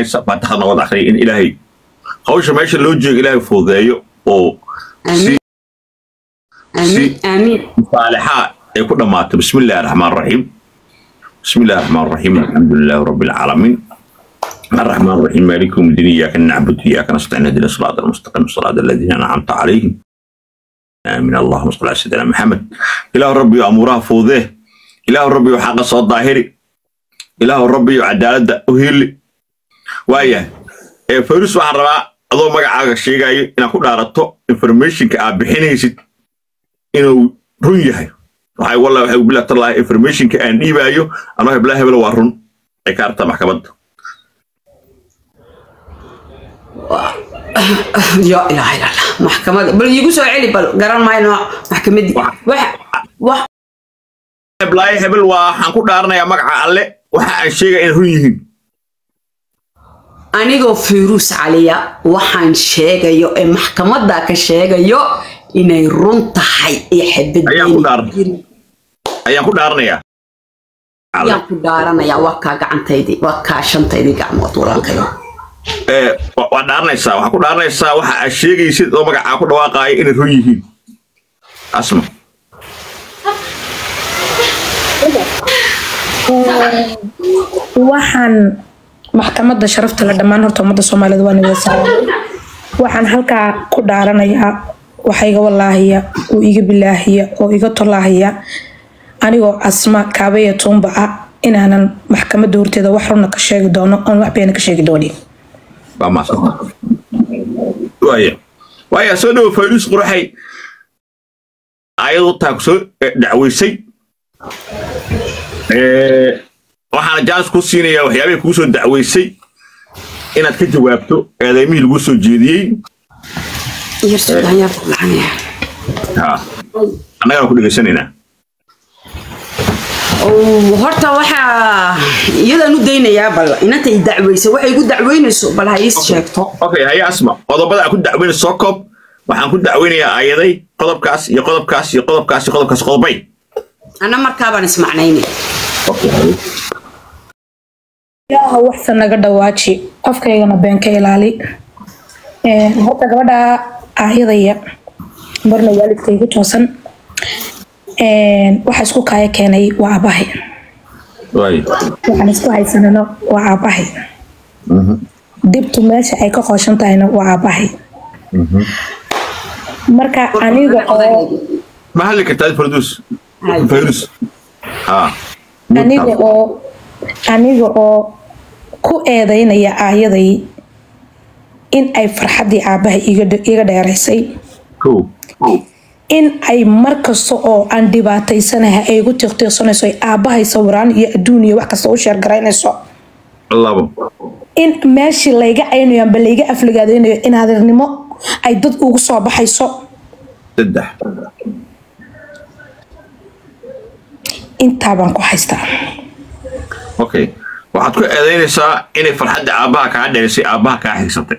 faataxad noqod akhriya in ilaahay hawsha meesha loo jeego ilaahay fududeeyo oo si آمين آمين صالحات يكون دمات بسم الله الرحمن الرحيم بسم الله الرحمن الرحيم الحمد لله رب العالمين الرحمن الرحيم مالك يوم الدين اياك نعبد واياك نستعين اهدنا الصراط المستقيم صراط الذين انعمت عليهم امين اللهم صل على سيدنا محمد اله ربي امورها فوضيه اله ربي وحق صوت ظاهري اله ربي وعدالة اهيلي وايه فيروس waxaan rabaa adoo magacaaga sheegayo inaad ku dhaarato informationka aad bixinaysid inuu run yahay waxay wallahi waxay bila talahay informationka aan dhiibaayo anoo hebla hebel waa run ay ka artaa maxkamadda يا إله إلا الله محكمة بل يقول سو علي بل قرن ما ينوع محكمة دي واحد. واحد واحد heblaay hebel waa waxaan ku dhaaranayaa magaca alle waxa aan sheegaya in run yihiin anigoo firuus caliya waxaan sheegayo ee maxkamadda ka sheegayo inay run tahay iyo Ayaan ku dhaaran. xabadbeen ayaan ku dhaaranayaa ayaan ku dhaaranayaa waa kaa gacantaydii waa kaa shantaydii gacmood walaalkayo ee wa- waa dhaaranaysaa waxaa ku dhaaranaysaa waxa aad sheegaysid oo magacaa ku dhawaaqaaya inay run yihiin asma waxaan maxkamadda sharafta la dhammaan horta ummadda soomaalida waa nabada salaamay waxaan halkaa ku dhaaranayaa waxa iga walaahiya oo iga bilaahiya oo iga tolaahiya anigoo asma kaabaya tuumba ah inaanan maxkamadda horteeda wax runa ka sheegi doono oon wax beena ka sheegi doonin waa maasanta waaya waaya soo dhawo fayrus quraxay ayadu taa ku soo eh, dacweysay Eh, waxaana jaanis ku siinayaa waxyaabihii kugu soo dacweysay inaad ka jawaabto eedeymihii lagu soo jeediyey Ha. annagana ku dhegaysanaynaa horta waxaa iyadaan u daynayaa bal inantay dacweysa waxay igu dacweynayso bal ha iis sheegto okay haya asma qodobada aan ku dacweynay soo koob waxaan ku dacweynayaa ayaday qodobkaas iyo qodobkaas iyo qodobkaas iyo qodobkaas qodobay ana markaabaan ismacnaynay ilaaha waxsan naga dhawaaji afkaygana been ka ilaali Een, horta gabadha aayadaya marna waalidka igu toosan Een, waxa isku kaaya keenay waa aabahay waay waxaan isku haysanano waa aabahay dibtu meesha ay ka qooshan tahayna waa aabahay marka aniga oo ma hadli kartaa fardus fayrus ha aniga oo aniga oo ku eedeynaya aayaday in ay farxaddii aabahay iga dhe- iga dheeraysay kow in ay mar kasta oo aan dhibaataysanahay ay igu tiqtiiqsanayso ay aabahay sawiraan iyo adduun iyo wax kasta u sheergaraynayso labo in meeshii layga caynayo amba layga afligaadeynayo in adeernimo ay dad ugu soo baxayso saddex intaa baan ku haystaa okay waxaad ku eedeynaysaa inay farxadda aabbaha kaa dherisay aabbaha kaa xigsatay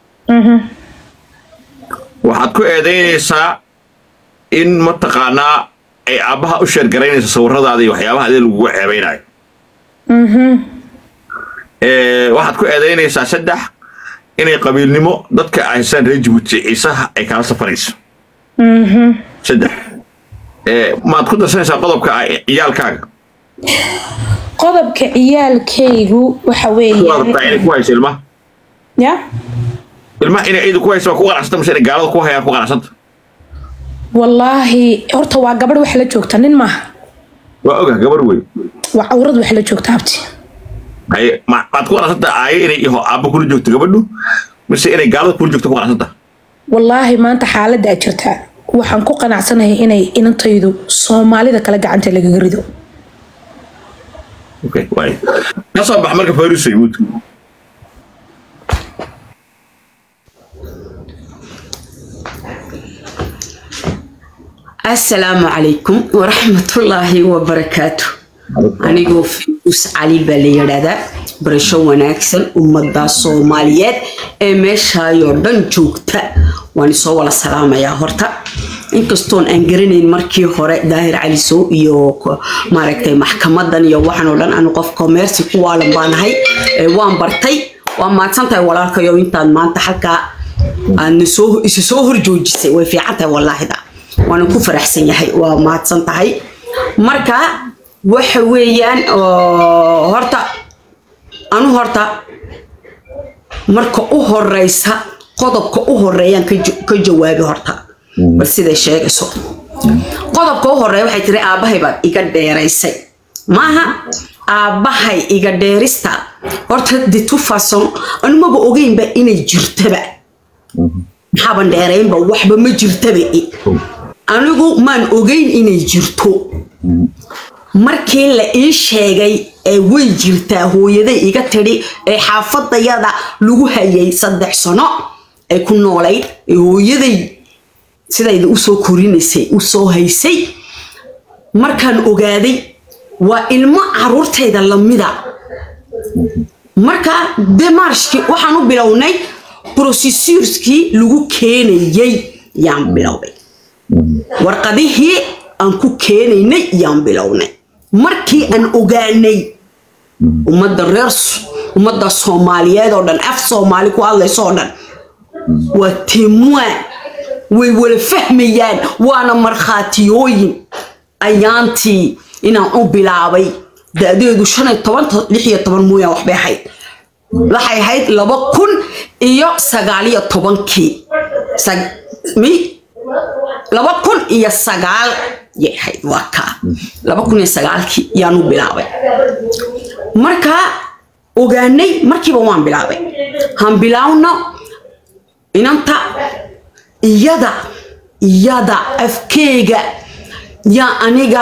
waxaad ku eedeynaysaa in mataqaanaa ay aabbaha u sheergaraynayso sawiradaada iyo waxyaabaha adee lagugu ceebeynayo Eh, waxaad ku eedeynaysaa saddex inay qabiilnimo dadka ay haystaan reer jibuuti ciisaha ay kala safarayso saddex Eh, maad ku darsanaysaa qodobka ah ciyaalkaaga qodobka ciyaalkaygu waxa ku weeyaan adabtaa inay ku hayso ilmaha ya ilmaha inay ciidu ku hayso waa ku qanacsanta mise inay gaalada ku hayaan ku qanacsanta wallaahi horta waa gabadh wax la joogta nin maaha waa oga gabar wey waa cawrad wax la joogta habti haye ma- maad ku qanacsanta aayo inay iho aabba kula joogto gabadhu mise inay gaalada kula joogto ku qanacsanta wallaahi maanta xaaladdaa jirta waxaan ku qanacsanahay inay inantaydu soomaalida kale gacanta lagaga rido okay waay ka soo bax marka fayrus yahuud asalaamu calaykum waraxmatullaahi wabarakaatu anigoo firuus cali baa la yidhaahdaa barasho wanaagsan ummadda soomaaliyeed ee meeshaayoo dhan joogta waan isoo wala salaamayaa horta inkastoon aan garanayn markii hore daahir cali sow iyo ko- maaragtay maxkamadan iyo waxaan oo dhan anu qof commerci ku waalan baanahay ee waan bartay waa mahadsan tahay walaalkayo intaad maanta halkaa aadna soo isu soo horjoojisay way fiican tahay wallaahida waana ku faraxsan yahay waa mahadsan tahay marka waxa weeyaan oo horta anu horta marka u horeysa qodobka u horeeyaan ka ja- ka jawaabi horta bal siday sheegayso qodobka u horeeya waxay tiri aabbahay baad iga dheeraysay maaha aabbahay iga dheerista horta de tufason anumaba ogeynba inay jirtaba maxaaban dheeraynba waxba ma jirtaba i. anigu maan ogeyn inay jirto markii la ii sheegay ee way jirtaa hooyaday iga tidhi ee xaafadayada lagu hayay saddex sano ay ku noolayd ee hooyaday sidayda usoo korinaysay usoo haysay markaan ogaaday waa ilmo caruurtayda lamida marka demarshki waxaan u bilownay processurskii lagu keenayay yaan bilownay warqadihii aan ku keenaynay yaan bilownay markii aan ogaanay ummadda reer S- ummadda soomaaliyeed oo dhan af soomaali ku hadlayso oo dhan waa temoin way wala fahmayaan waana markhaatiyooyin ayaantii inaan u bilaabay da-deedu shan iyo toban to- lix iyo toban mooyaan waxbay ahayd waxay ahayd laba kun iyo sagaal iyo tobankii Sag- mi laba kun iyo sagaal yay ahayd waa kaa laba kun iyo sagaalkii yaan u bilaabay markaa ogaanay markiiba waan bilaabay han bilaawno inanta iyada iyada afkeega yaa aniga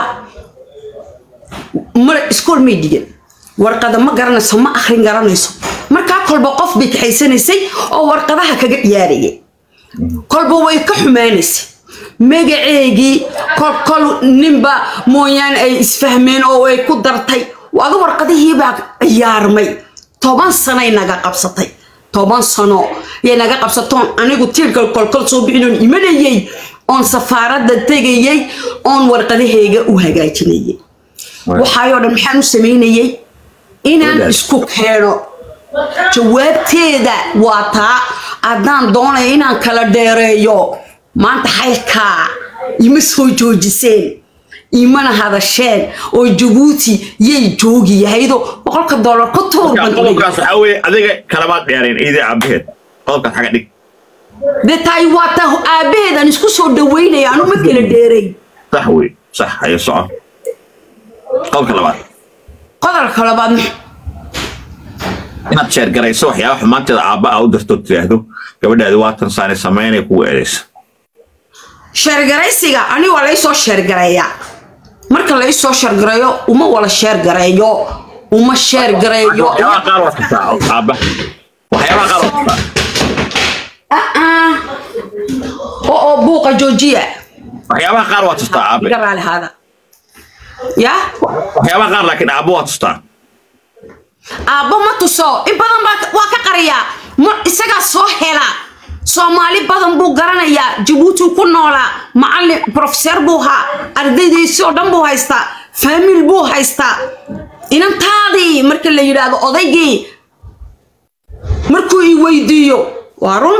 mar iskool may dhigin warqada ma garanayso ma akhrin garanayso markaa kolba qof bay kaxaysanaysay oo warqadaha kaga ciyaarayay kolba way ka xumaanaysay magaceegii kol kol ninba mooyaane ay isfahmeen oo ay ku dartay waga warqadihiibaa ciyaarmay toban sanoay naga qabsatay toban sano yay naga qabsatoon anigu tiirka kolkol soo bixinoon imanayay oon safaaradda tegayay oon warqadaheyga u hagaajinayay waxaayoo dhan maxaan u samaynayay inaan Wadaad. isku keeno jawaabteeda waa taa haddaan doonayo inaan kala dheereeyo maanta xaylkaa ima soo joojiseen imana hadasheen oo jabuuti yay joogi yahaydoo boqolka doolar ku tuur Marka qodobkaas waxaa weeye adiga kalamaad dheerayn iidii aabaheed qodobkaas xaga dhig dee taay waa taa aabbaheedaan isku soo dhaweynaya anu ma kala dheeray sax wey sax hayo soco qodobka labaad qodolka labaad inaad sheergarayso waxyaaba xumaanteeda aabba aa u dirto tiraahdo gabadhaadi waatan saani samaynay kugu eedaysa sheergaraysiga ani waa laysoo sheergareeyaa marka laysoo sheergareeyo uma wala sheergareeyo uma sheergareeyo waxyaabaha qaar waa tustaa aabba waxyaabaha qaar waa tustaa Ah-ah. oo oo buuqa joojiya waxyaabaha qaar waa tustaa aabe iga raali haada ya waxyaabaha qaar laakiin aabba waa tustaa aabbo ma tuso in badan baa waa ka qariyaa ma isagaa soo hela soomaali badan buu garanayaa jabuuti ku noolaa macallin profeseer buu haa ardaydiisii oo dhan buu haystaa faamil buu haystaa inantaadii marka la yidhaahdo odaygii markuu i weydiiyo waa run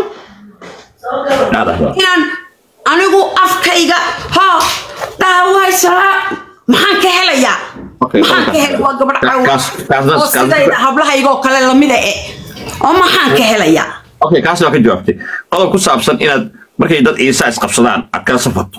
inaan anigu afkayga ha dhaawaysaa maxaan ka helayaa Okay, maxaan ka okay. helay waa gabadh caw Kaas- kaas- oo kaas- sidayda hablahaygoo kale lamida e oo maxaan ka helayaa okay kaas waa ka jawaabtay qodob ku saabsan inaad markay dad ciisa isqabsadaan aad kala safarto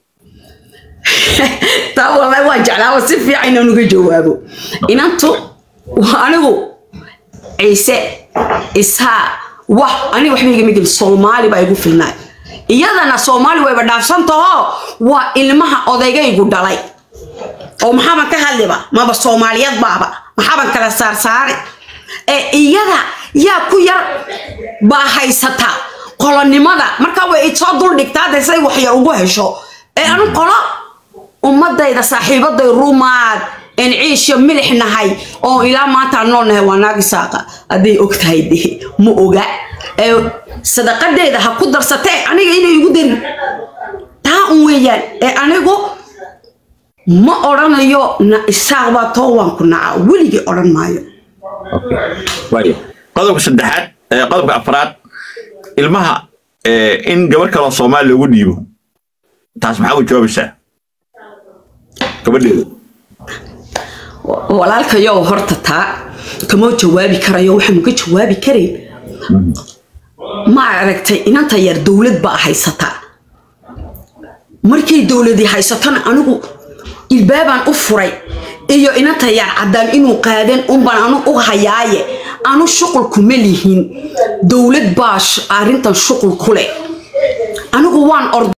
taa wallahi waan jeclaaba si fiican inaan uga jawaabo inantu waa anigu ciise isaa wax aniga waxba igama gelin soomaali baa igu filnaay iyadana soomaali wayba dhaafsantaho waa ilmaha odaygaygu dhalay oo maxaaban ka hadliba maba soomaaliyad baaba maxaaban kala saarsaari ee iyada yaa ku yar baa haysata qolonimada marka way soo duldhigtaa de say wax yar ugu hesho ee anu qolo ummadayda saaxiibaday rumaad een ciisho milix nahay oo ilaa maanta aan nool nahay waa naagi saaqa hadday og tahay de ma oga ee sadaqadeeda ha ku darsatee aniga inay igu darin taa un weeyaan ee anigu ma odhanayo na isaaq baa too waan ku nacaa weligii odhan maayo waayo qodobka saddexaad ee qodobka afraad ilmaha ee, in gabar kaloo soomaali loogu dhiibo taas maxaa u jawaabaysaa gabadheeda walaalkayow horta taa kama jawaabi karayo waxaanu ka jawaabi karayn ma aragtay inanta yar dowlad baa haysataa markay dowladii haysatona anigu ilbaabaan u furay iyo inanta yar caddaan inuu qaadan unbaan anu u hayaaye anu shuqul kuma lihin dowlad baa sh- arrintan shuqul ku leh anigu waan ord